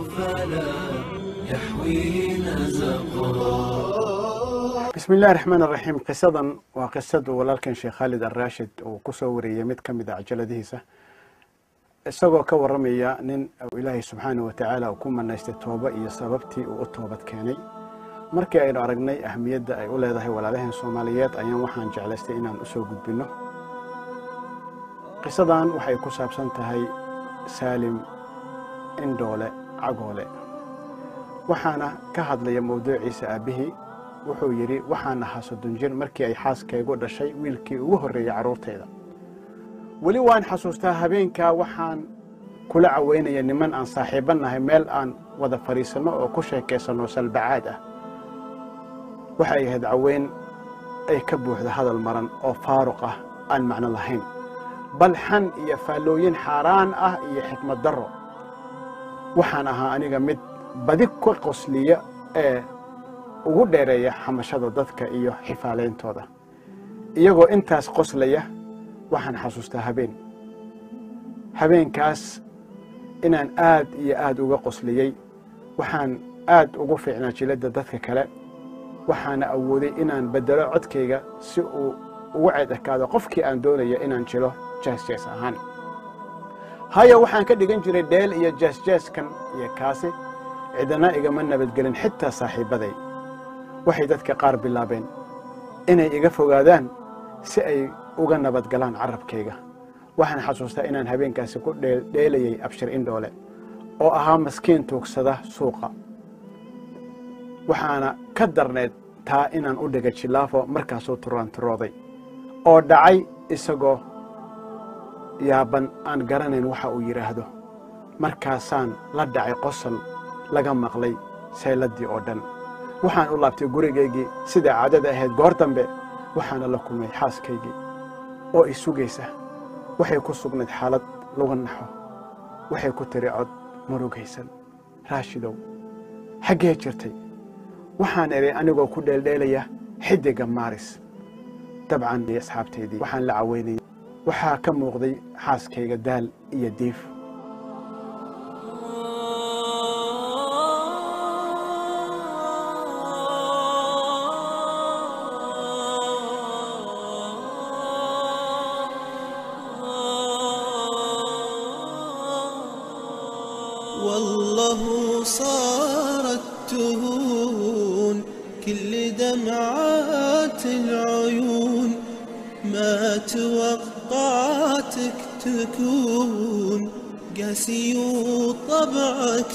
فلا يحوي نزقا bismi illahi raxmaan araxiim qisadan waa qisadu walaalkan sheekh khaalid alraashid uu kusoo wariyey mid ka mid a cajaladihiisa isagoo ka waramaya nin ilaahay subxaana wa tacaala uu ku manaystay toobo iyo sababtii uu u toobad keenay markii aynu aragnay ahamiyadda ay u leedahay walaalaheen soomaaliyeed ayaan waxaan jeclaystay inaan usoo gudbinno qisadan waxay ku saabsan tahay saalim indhoole cagoole waxaana ka hadlaya mawduuciisa aabbihii wuxuu yidhi waxaan ahaa soddon jir markii ay xaaskaygu dhashay wiilkii ugu horreeyey carruurtayda weli waan xasuustaa habeenkaa waxaan kula caweynaya niman aan saaxiibba nahay meel aan wada fadhiisanno oo ku sheekaysanno salbacaad ah waxay ahayd caweyn ay ka buuxda hadal maran oo faaruq ah aan macno lahayn bal xan iyo faallooyin xaaraan ah iyo xikmad darro waxaan ahaa aniga mid badi ka qosliya ee ugu dheereeya xamashada dadka iyo xifaaleyntooda iyagoo intaas qoslaya waxaan xasuustaa habeen habeenkaas inaan aad iyo aad uga qosliyey waxaan aad ugu fiicnaa jiladda dadka kale waxaana awooday inaan beddelo codkayga si uu ugu ceed ekaado qofkii aan doonaya inaan jilo jees-jees ahaan haya waxaan ka dhigan jiray dheel iyo jees-jeeskan iyo kaasi cidana igama nabadgelin xitaa saaxiibbaday waxay dadka qaar bilaabeen inay iga fogaadaan si ay uga nabadgalaan carabkayga waxaan xasuustaa inaan habeenkaasi ku dheelayay abshir indhoole oo ahaa maskiin tuugsada suuqa waxaana ka darneed taa inaan u dhiga jilaafo markaasuu turaanturooday oo dhacay isagoo yaaban aan garanayn waxa uu yidhaahdo markaasaan la dhacay qosol laga maqlay sayladdii oo dhan waxaan u laabtay gurigaygii siday caadada ahayd goor dambe waxaana la kulmay xaaskaygii oo i sugaysa waxay ku sugnayd xaalad laga naxo waxay ku tiri cod murugaysan raashidow xaggee jirtay waxaan idhay anigoo ku dheeldheelaya xiddiga maaris dabcan iyo asxaabtaydii waxaan la caweynayay waxaa ka muuqday xaaskayga daal iyo diif والله صارت تهون كل دمعات العيون ما توقعتك تكون قاسي وطبعك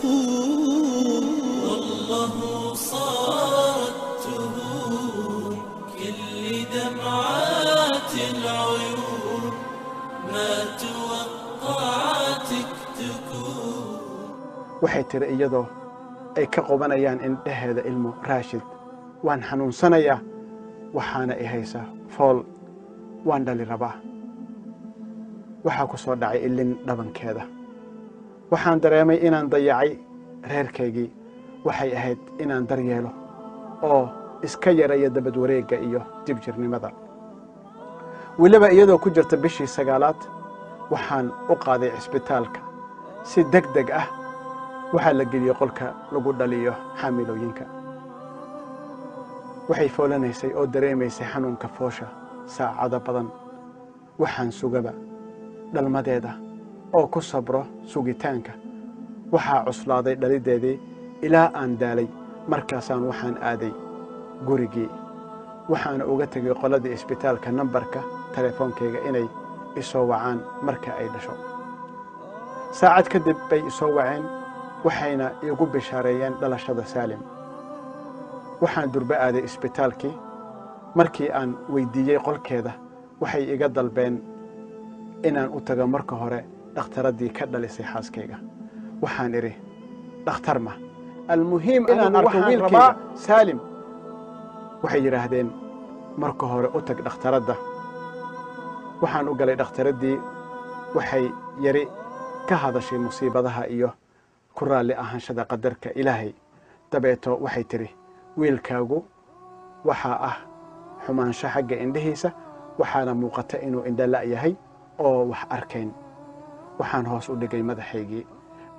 تخون والله صارت تهون كل دمعات العيون ما توقعتك تكون waxay tiri iyadoo ay ka qobanayaan indhaheeda ilmo raashid waan xanuunsanayaa waxaana i haysaa fool waan dhali rabaa waxaa ku soo dhacay ilin dhabankeeda waxaan dareemay inaan dayacay reerkaygii waxay ahayd inaan daryeelo oo iska yaraya dabad wareegga iyo dibjirnimada weliba iyadoo ku jirta bishii sagaalaad waxaan u qaaday cisbitaalka si deg deg ah waxaa la geliyey qolka lagu dhaliyo xaamilooyinka waxay foolanaysay oo dareemaysay xanuunka foosha saacado badan waxaan sugaba dhalmadeeda oo ku sabro sugitaanka waxaa cuslaaday dhalideedii ilaa aan daalay markaasaan waxaan aaday gurigii waxaana uga tegay qoladii isbitaalka nambarka teleefoonkayga inay isoo wacaan marka ay dhasho saacad kadib bay isoo waceen waxayna iigu bishaareeyeen dhalashada saalim waxaan durbe aaday isbitaalkii markii aan weyddiiyey qolkeeda waxay iga dalbeen inaan u tago marka hore dhakhtaraddii ka dhalisay xaaskayga waxaan idhi dhakhtar ma almuhiim inaan arko wiilkayga saalim waxay yidhaahdeen marka hore u tag dhakhtaradda waxaan u galay dhakhtaraddii waxay yari ka hadashay musiibadaha iyo ku raalli ahaanshada qadarka ilaahay dabeeto waxay tidhi wiilkaagu waxaa ah xumaansho xagga indhihiisa waxaana muuqata inuu indhala' yahay oo wax arkayn waxaan hoos u dhigay madaxaygii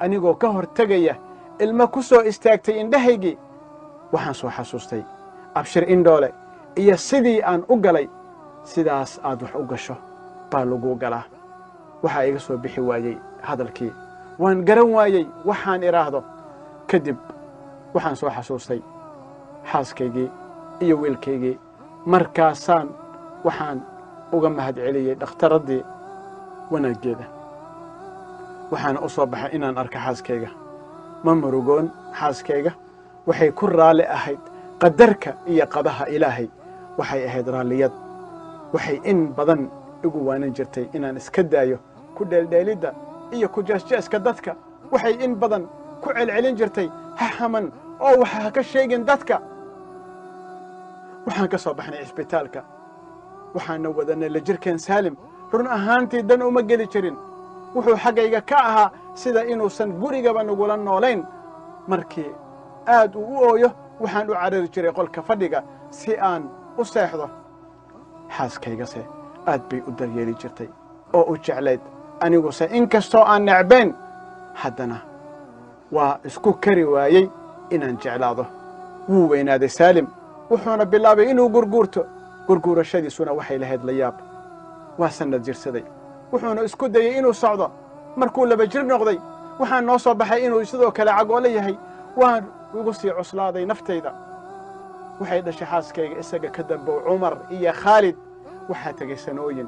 anigoo ka hor tegaya ilmo ku soo istaagtay indhahaygii waxaan soo xasuustay abshir indhoole iyo sidii aan u galay sidaas aad wax u gasho baa laguu galaa waxaa iga soo bixi waayey hadalkii waan garan waayey waxaan idhaahdo kadib waxaan soo xasuustay xaaskaygii iyo wiilkaygii markaasaan waxaan uga mahad celiyey dhakhtaraddii wanaaggeeda waxaana u soo baxay inaan arka xaaskayga ma murugoon xaaskayga waxay ku raalli ahayd qadarka iyo qadaha ilaahay waxay ahayd raalliyad waxay in badan igu waanan jirtay inaan iska daayo ku dheeldheelidda iyo ku jeesjeeska dadka waxay in badan ku celcelin jirtay ha haman oo waxa ha ka sheegin dadka waxaan ka soo baxnay cisbitaalka waxaana wadanay la jirkeen saalim run ahaantii dan uma geli jirin wuxuu xaggayga ka ahaa sida inuusan gurigaba nagula noolayn markii aad uu u ooyo waxaan u carari jiray qolka fadhiga si aan u seexdo xaaskaygase aad bay u daryeeli jirtay oo u jeclayd aniguse in kastoo aan necbayn haddana waa isku kari waayey inaan jeclaado wuu weynaaday saalim wuxuuna bilaabay inuu gurguurto gurguurashadiisuna waxay lahayd la yaab waa sannad jirsaday wuxuuna isku dayey inuu socdo markuu laba jir noqday waxaa noo soo baxay inuu sidoo kale cagoolo yahay waan igu sii cuslaaday naftayda waxay dhashay xaaskayga isaga ka dambow cumar iyo khaalid waxaa tegay sanooyin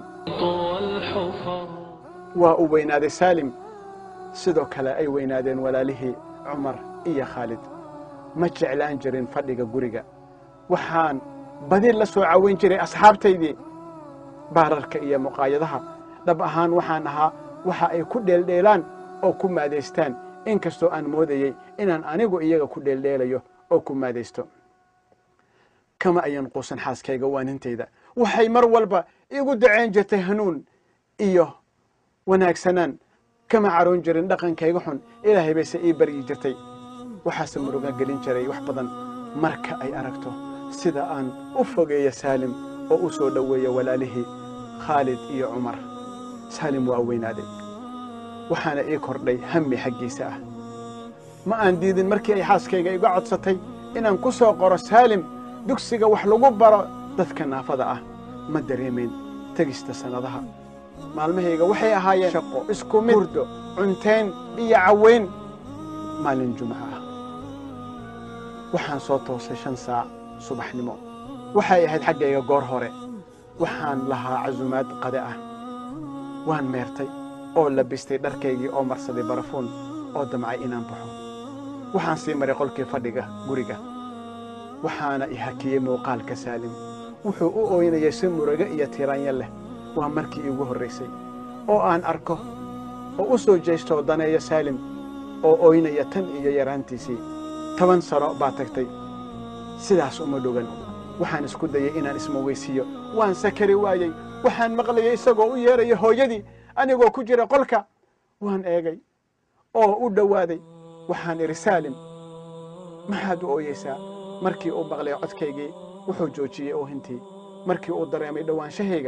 waa uu weynaaday saalim sidoo kale ay weynaadeen walaalihii cumar iyo khaalid ma jeclaan jirin fadhiga guriga waxaan badi la soo caweyn jiray asxaabtaydii baararka iyo muqaayadaha dhab ahaan waxaan ahaa waxa ay ku dheeldheelaan oo ku maadaystaan in kastoo aan moodayey inaan anigu iyaga ku dheeldheelayo oo ku maadaysto kama ayan quusan xaaskayga waanintayda waxay mar walba igu daceyn jirtay hanuun iyo wanaagsanaan kama caroon jirin dhaqankayga xun ilaahay bayse ii baryi jirtay waxaase muruga gelin jiray wax badan marka ay aragto sida aan u fogeeyo saalim oo u soo dhoweeya walaalihii khaalid iyo cumar saalim waa weynaaday waxaana ii kordhay hammi xaggiisa ah ma aan diidin markii ay xaaskayga iga codsatay inaan ku soo qoro saalim dugsiga wax lagu baro dadka naafada ah ma dareemayn tegista sannadaha maalmahayga waxay ahaayeen shaqo isku mid hurdo cuntayn iyo caweyn maalin jumco ah waxaan soo toosay shan saac subaxnimo waxay ahayd xaggayga goor hore waxaan lahaa casumaad qade ah waan meertay oo labistay dharkaygii oo marsaday barafuun oo damcay inaan baxo waxaan sii maray qolkii fadhiga guriga waxaana i hakiyey muuqaalka saalim wuxuu u ooynayay si murugo iyo tiraanyo leh waa markii iigu horraysay oo aan arko oo u soo jeestoo daneeyo saalim oo ooynaya tan iyo yaraantiisii toban sano baa tagtay sidaas uma dhogan waxaan isku dayey inaan ismaweysiiyo waan sakari waayey waxaan maqlayay isagoo u yeeraya hooyadii anigoo ku jira qolka waan eegay oo u dhowaaday waxaan idhi saalim maxaad u ooyeysaa markii uu maqlay codkaygii wuxuu joojiyey oohintii markii uu dareemay dhowaanshahayga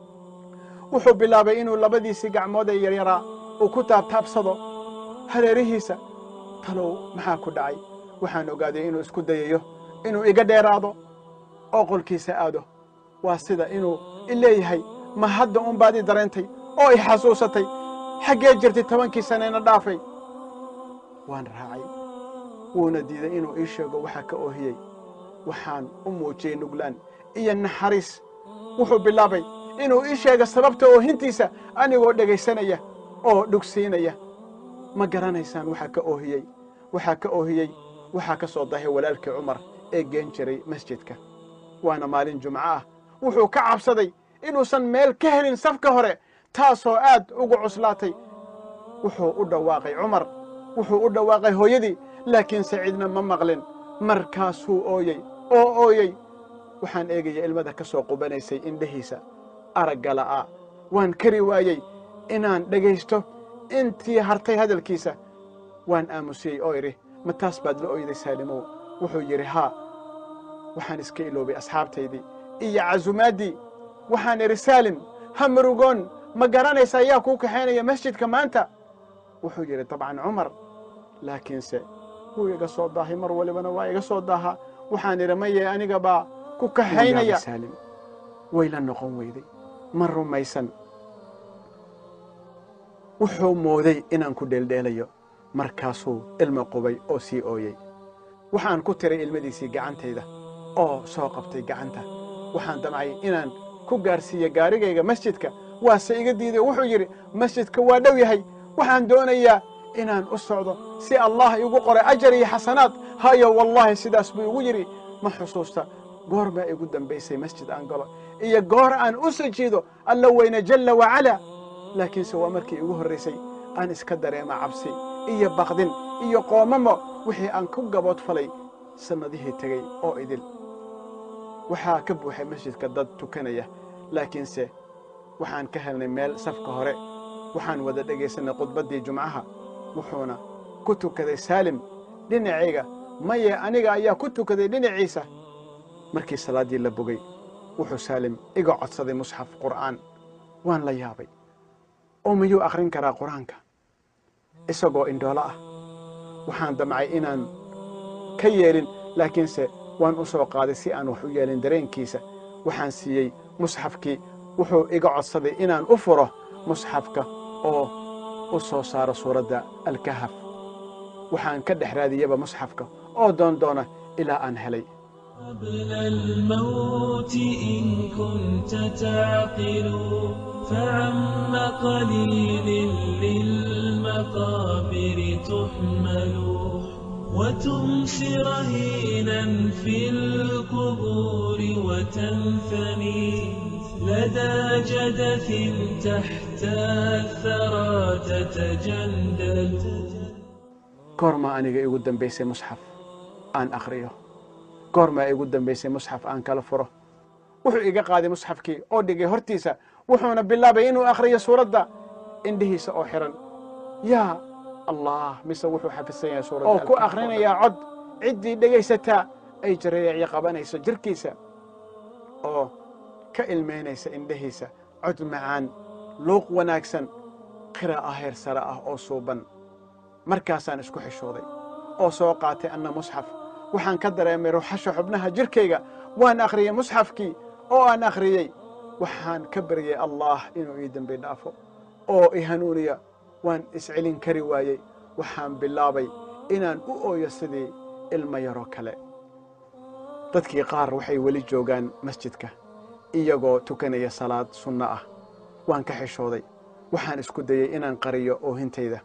wuxuu bilaabay inuu labadiisii gacmood ee yaryaraa uu ku taabtaabsado hareerihiisa talow maxaa ku dhacay waxaan ogaaday inuu isku dayayo inuu iga dheeraado oo qolkiisa aado waa sida inuu i leeyahay ma hadda un baad i dareentay oo i xasuusatay xaggee jirtay tobankii sanayna dhaafay waan raacay wuuna diiday inuu ii sheego waxaa ka oohiyey waxaan u muujiyey nuglaan iyo naxariis wuxuu bilaabay inuu ii sheego sababta oohintiisa anigoo dhegaysanaya oo dhugsiinaya ma garanaysaan waxaa ka oohiyey waxaa ka oohiyey waxaa ka soo dahay walaalkii cumar ee geen jiray masjidka waana maalin jumco ah wuxuu ka cabsaday inuusan meel ka helin safka hore taasoo aad ugu cuslaatay wuxuu u dhawaaqay cumar wuxuu u dhawaaqay hooyadii laakiin saciidna ma maqlin markaasuu ooyey oo ooyey waxaan eegaya ilmada ka soo qubanaysay indhahiisa aragga la'aa waan kari waayey inaan dhegaysto intii hartay hadalkiisa waan aamusiyey oo idhi ma taas baad la oyday saalimow wuxuu yidhi haa waxaan iska iloobay asxaabtaydii iyo casumaaddii waxaan idhi saalim ha murugoon ma garanaysa ayaa kuu kaxaynaya masjidka maanta wuxuu yidhi dabcan cumar laakiinse wuu iga soo daahay mar walibana waa iga soo daahaa waxaan idhi maye aniga baa ku kaxaynaya saalim way la noqon weyday ma rumaysan wuxuu mooday inaan ku dheeldheelayo markaasuu ilmo qubay oo sii ooyey waxaan ku tiray ilmadiisii gacantayda oo soo qabtay gacanta waxaan damcay inaan ku gaarsiiyo gaarigayga masjidka waase iga diiday wuxuu yidhi masjidka waa dhow yahay waxaan doonayaa inaan u socdo si allah igu qoray ajar iyo xasanaad hayo wallaahi sidaas buu igu yidhi ma xusuusta goor baa igu dambaysay masjid aan galo iyo goor aan u sujiido alla weyne jalla wacalaa laakiinse waa markii igu horraysay aan iska dareema cabsi iyo baqdin iyo qoomamo wixii aan ku gabood falay sannadihii tegey oo idil waxaa ka buuxay masjidka dad tukanaya laakiinse waxaan ka helnay meel safka hore waxaan wada dhegaysanay khudbaddii jumcaha wuxuuna ku tukaday saalim dhinacayga maye aniga ayaa ku tukaday dhinaciisa markii salaaddii la bogay wuxuu saalim iga codsaday musxaf qur'aan waan la yaabay oo miyuu akhrin karaa qur-aanka isagoo indhoolo ah waxaan damcay inaan ka yeelin laakiinse waan u soo qaaday si aan wax u yeelin dareenkiisa waxaan siiyey musxafkii wuxuu iga codsaday inaan u furo musxafka oo u soo saaro suuradda alkahaf waxaan ka dhex raadiyaba musxafka oo doon doona ilaa aan helay قبل الموت إن كنت تعقل فعم قليل للمقابر تحمل وتمسي رهينا في القبور وتنثني لدى جدث تحت الثرى تتجندل goormaa aniga igu dambaysay musxaf aan akhriyo goormaa igu dambaysay musxaf aan kala furo wuxuu iga qaaday musxafkii oo dhigay hortiisa wuxuuna bilaabay inuu akhriyo suuradda indhihiisa oo xihan yaa allah mise wuxuu xafisan yahay suuradda oo ku akhrinayaa cod ciddii dhegaysataa ay jareeyaci qabanayso jirkiisa oo ka ilmaynaysa indhihiisa cod macaan luuq wanaagsan qiraa'a heer sare ah oo suuban markaasaan isku xishooday oo soo qaatay anna musxaf waxaan ka dareemay ruuxasha xubnaha jirkayga waan akhriyey musxafkii oo aan akhriyey waxaan ka baryey allaah inuu ii dembi dhaafo oo i hanuuniya waan iscelin kari waayey waxaan bilaabay inaan u ooyo sidii ilmo yaroo kale dadkii qaar waxay weli joogaan masjidka iyagoo tukanaya salaad sunno ah waan ka xishooday waxaan isku dayey inaan qariyo oohintayda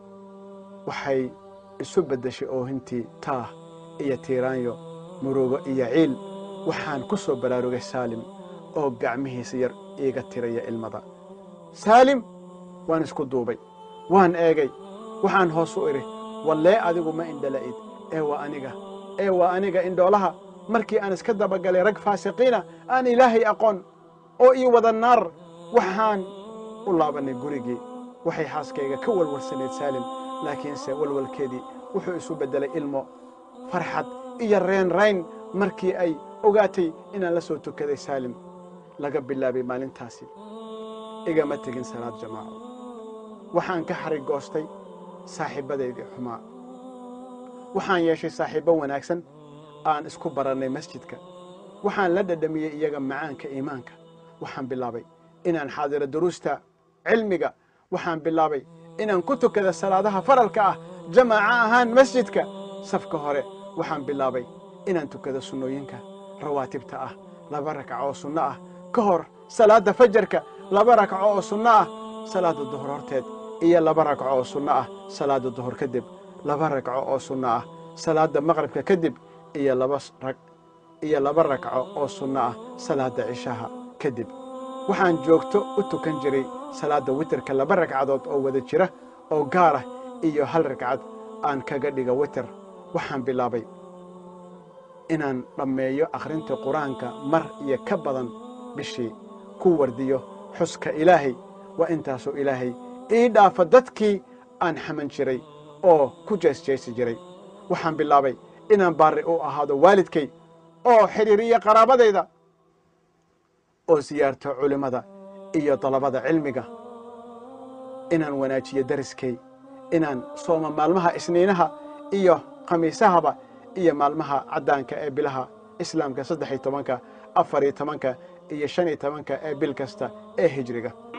waxay isu beddeshay oohintii taah iyo tiiraanyo murugo iyo ciil waxaan ku soo baraarugay saalim oo gacmihiisa yar iiga tiraya ilmada saalim waan isku duubay waan eegay waxaan hoos u idhi wallee adigu ma indhala'id ee waa aniga ee waa aniga indhoolaha markii aan iska dabagalay rag faasiqiina aan ilaahay aqoon oo ii wada naar waxaan u laabannay gurigii waxay xaaskayga ka walwalsanayd saalim laakiinse walwalkeedii wuxuu isu beddelay ilmo farxad iyo reenrayn markii ay ogaatay inaan la soo tukaday saalim laga bilaabay maalintaasi igama tegin salaad jamaaco waxaan ka xarigoostay saaxiibbadaydii xumaa waxaan yeeshay saaxiibbo wanaagsan aan isku barannay masjidka waxaan la dhadhamiyey iyaga macaanka iimaanka waxaan bilaabay inaan xaadiro duruusta cilmiga waxaan bilaabay inaan ku tukada salaadaha faralka ah jamaaca ahaan masjidka safka hore waxaan bilaabay inaan tukado sunnooyinka rawaatibta ah laba ragco oo sunno ah ka hor salaadda fajarka laba ragco oo sunno ah salaadda duhur horteed iyo laba ragco oo sunno ah salaadda duhur kadib laba ragco oo sunno ah salaadda maqribka kadib iyo laba rag iyo laba ragco oo sunno ah salaadda cishaha kadib waxaan joogto u tukan jiray salaadda witerka laba ragcadood oo wada jira oo gaar ah iyo hal ragcad aan kaga dhiga witer waxaan bilaabay inaan dhammeeyo akhrinta qur-aanka mar iyo ka badan bishii ku wardiyo xuska ilaahay waa intaasoo ilaahay ii dhaafa dadkii aan xaman jiray oo ku jeesjeesi jiray waxaan bilaabay inaan baarri u ahaado waalidkay oo xidhiiriyo qaraabadayda oo siyaarto culimmada iyo dalabada cilmiga inaan wanaajiyo dariskay inaan sooma maalmaha isniinaha iyo khamiisahaba iyo maalmaha caddaanka ee bilaha islaamka saddex iyo tobanka afar iyo tobanka iyo shan iyo tobanka ee bil kasta ee hijriga